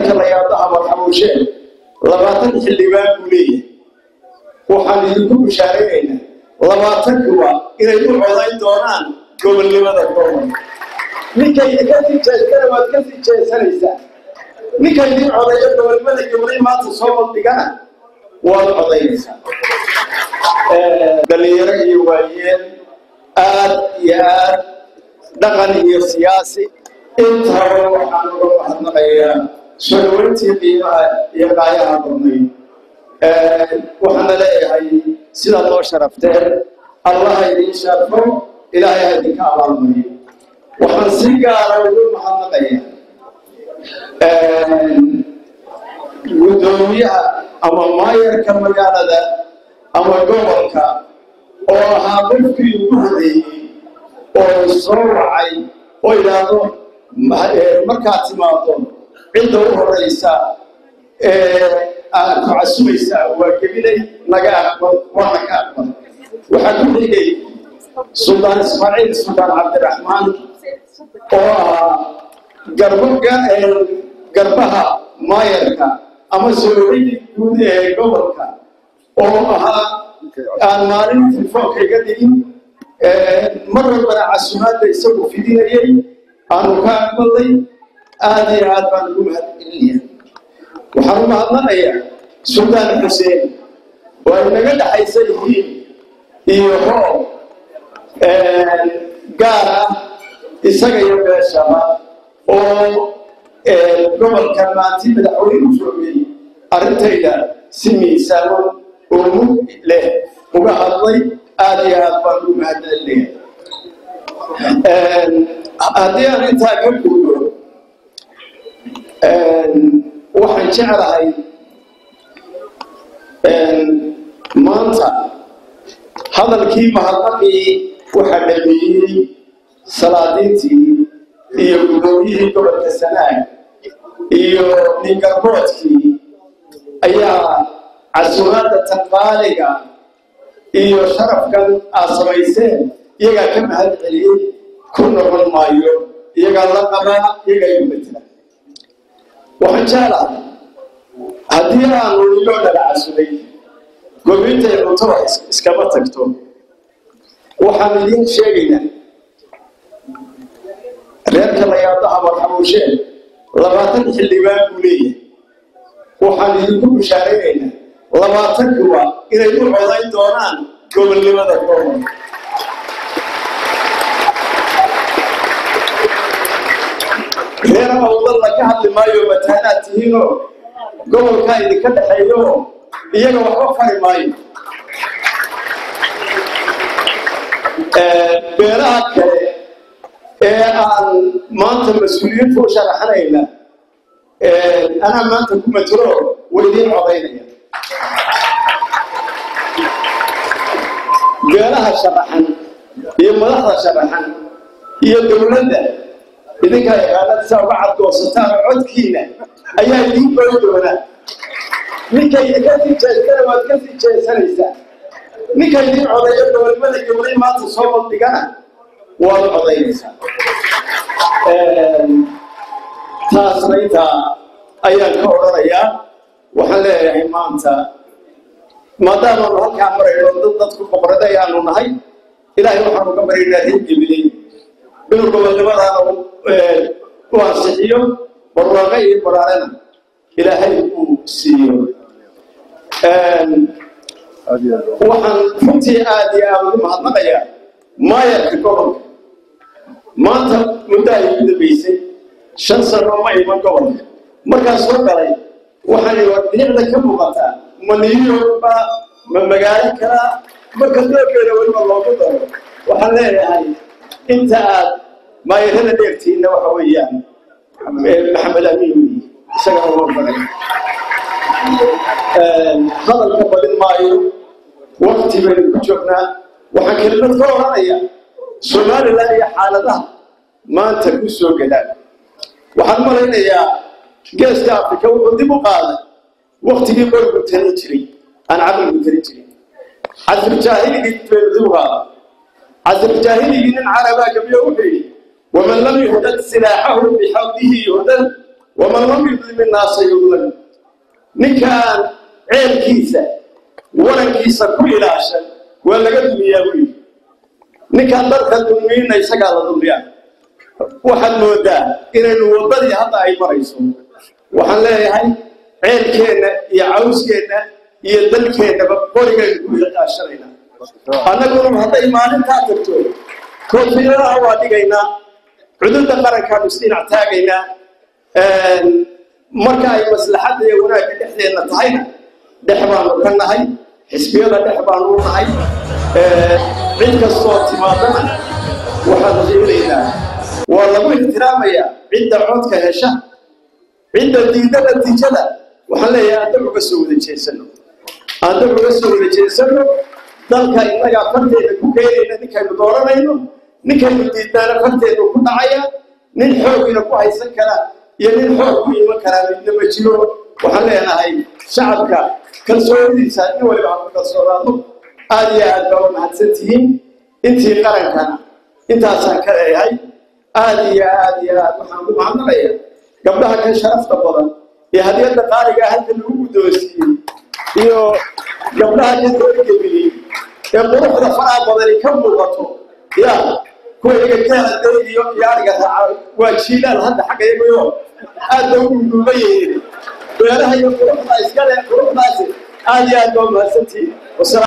reerka la yaado amar xamuusheen labaatan xildhibaan buu leeyahay waxaan idinku bishaaraynaynaa labaatankuba inay u codayn doonaan gobolnimada gobol ninkay ka sii jeestana waad ka sii jeesanaysaa ninkay idin codayo gobolnimada gobolay maanta soo bandhigana waad codaynaysaa dhalinyaro iyo waayeel aad iyo aad dhaqan iyo siyaasi intaba waxaan uga mahadnaqayaa soo dhaweyntii qiimaha iyo qaayaha badnayd waxaana leeyahay sidaad noo sharafteen allaha idiin sharfo ilaahay ha idinka abaalmariyo waxaan si gaara ugu mahadnaqayaa guddoomiyaha ama maayarka magaalada ama gobolka oo ahaa qofkii ugu horeeyey oo soo wacay oo idhaahdo markaad timaado cidda u horeysa aad ku casumaysaa waa gebinay naga aqbal waana ka aqbal waxaa ku xigay suldaan ismaaciil suldaan cabdiraxmaan oo ahaa garbo garbaha maayarka ama sooriyii guud ee gobolka oo ahaa aan maalin telefoonka iga dhigin mar walbana casumaadda isagu fidinayay aanu ka aqbalnay aad iyo aad baan ugu mahadcelinaya waxaan u mahadnaqayaa suldaan xuseen oo ay naga dhaxaysa yihiin iyo hoob gaar ah isaga iyo beeshaba oo gobolka maanti madaxweyne u joogay arrintayda si miisaamo oo mug leh uga hadlay aad iyo aad baan ugu mahadcelinaya haddii aan intaa ka guudo waxaan jeclahay maanta hadalkii mahadnaqii waxaa dhameeyey salaadiintii iyo guddoomiyihii gobolka sanaag iyo ningarboodkii ayaa casumaadda tanqaaliga iyo sharafkan aad samayseen iyagaa ka mahad celiyey ku noqon maayo iyagaa la qabaa iyagaa igu matela waxaan jeclahay haddii aanu iloo dhala casuday gobintay cuntada iskama tagto waxaan idiin sheegaynaa reerka la yaado amar xamuusheen labaatan xildhibaan buu leeyahay waxaan idinku bishaaraynaynaa labaatankuba inay u codayn doonaan gobolnimada gobol reer awdalla ka hadli maayo mataanaad tihiinoo gobolkaa idinka dhexeeyo iyaga waxba fari maayo beelaha kale ee aan maanta mas-uuliyad ku sharaxanayna anaa maanta ku matelo way idiin codaynaya beelaha sharaxan iyo madaxda sharaxan iyo dowladda idinkaa yaqaanada saa uga cadgoosataan codkiina ayaa idiin goyn doonaa ninkay ka sii jeestana waad ka sii jeesanaysaa ninka idiin codayo gobolnimada gobolay maanta soo bandhigana waad codaynaysaa taasna intaa ayaan ka odhanayaa waxaan leeyahay maanta maadaamaanu halkaa marayno dad dadku boqorada ayaanu nahay ilaahay waxaanu ka baryaynaa reergebiley inuu gobolnimadaana u ansixiyo barwaaqo iyo baraarana ilaahay uu siiyo waxaan runtii aad iyo aad ugu mahadnaqayaa maayarka gobolka maanta muddo ay ugu dambaysay shan sano ma iman gobolka markaa soo galay waxaan bilicda ka muuqataa ma new york ba ma magaalo kala marka doogeeda weliba loogu daro waxaan leeyahay inta aad maayarada dheertiinna waxa weeyaan maxamed amiin wey isaga uma badan hadalka badin maayo wakti baynu ku joognaa waxaan kelimad ka odhanaya somalilan iyo xaaladaha maanta ku soo gadaan waxaan malaynayaa geeska afrika wuxuu dib u qaaday waktigii qorgu talin jiray aan caqligu talin jirin casrjaahiligii baynu dib u qaaday casrjaahiligii nin carabaa gabiyo wuxuu yidhi waman lam yuhdad silaaxahu bixawdihi yuhdad waman lam yudlim innaasa yudlam ninkaan ceelkiisa warankiisa ku ilaashan waa laga dumiyaa buu yidhi ninkaan dadka dulmiyna isagaa la dulmiyaa waxaad moodaa inaynu waddadii hadda ay marayso waxaan leeyahay ceelkeenna iyo cawskeenna iyo dalkeennaba qorigaynu ku ilaashanayna annaguna hadday maalintaa tagto koofiyadaha waa dhigaynaa cudurda qarankaanu isdhinac taagaynaa marka ay maslaxadda iyo wanaagga dhexdeenna tahayna dhex baanu ka nahay xisbiyada dhex baanu u nahay cid kastoo timaadana waxaanu sheegaynaa waa lagu ixtiraamayaa cidda codka hesha cidda diidda natiijada waxaan leeyahay aan dab uga soo wada jeesano aan dab uga soo wada jeesano dalka innagaa farteeda ku keenayna ninkaynu dooranayno ninkaynu diidnaana farteedu ku dhacaya nin xoogina ku haysan kara iyo nin xoog ku iman karaa midna ma jiro waxaan leenahay shacabka kalsoonidiisa nin waliba aan ku kalsoonaado aad iyo aad baa u mahadsan tihiin intii qarankana intaasaan ka leeyahay aad iyo aad iyo aad waxaan ku mahadnaqaya gabdhaha ka sharafta badan iyo hadiyadda qaaliga halka lagu guddoonsiiyey iyo gabdhaha ka doorgebiliyey ee quruxda faraha badani ka muuqato ya kuwa iga gaaladay iyo iyo ariga raaca waa jiilaal hadda xagga iyagoyo aad ba u duuban yihiin beeraha iyo quruxda iskale quruxdaasi aad iyo aad baa mahadsantihiin